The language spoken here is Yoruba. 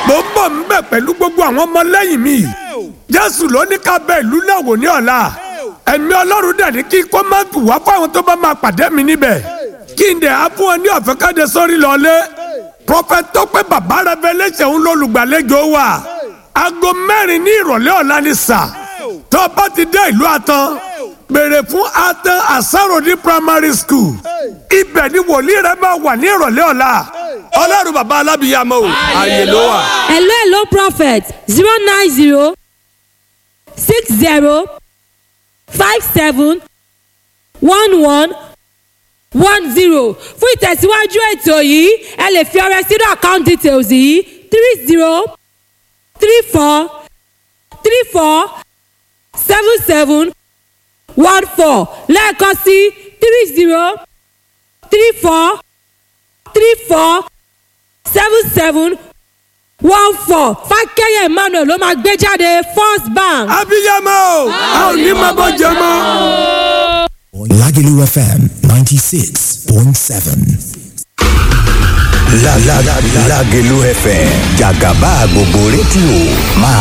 mo ń bọ̀ ń bẹ̀ pẹ̀lú gbogbo àwọn ọmọlẹ́yìn mi jésù ló ní ká bẹ ìlú náà wò ní ọ̀la ẹ̀mí ọlọ́run dẹ̀ ní kí kó má tù wá fáwọn tó bá máa pàdé mi níbẹ̀ kí n dẹ̀ á fún ọ ní ọ̀fẹ́ káde sórí lọ́lé prophet tọ́pẹ́ bàbá revelation ń lọ́lùgbàlejò wa aago mẹ́rin ní ìrọ̀lẹ́ ọ̀la ni sà tó bá ti dé ìlú àtàn béèrè fún atan asarodi primary school ibẹ̀ ni wòlíì rẹ máa wà ní ìrọ̀lẹ́ ọ̀la ọlọ́run bàbá alábìyàmọ́ o ààyè ló wà. hello hello prophet zero nine zero six zero five seven one one one zero fún ìtẹ̀síwájú ètò yìí ẹ lè fi ọrẹ sínú account details yìí three zero three four three four seven seven one four lẹ́ẹ̀kan sí three zero three four three four seven seven one four fákẹ́yẹ̀ emmanuel ló máa gbé jáde first bank. abiyamọ o a ò ní máa bọ́ jẹ mọ́. Lagelu FM 96.7. La la la Lagelu FM Jagaba gbogbo rédíò máa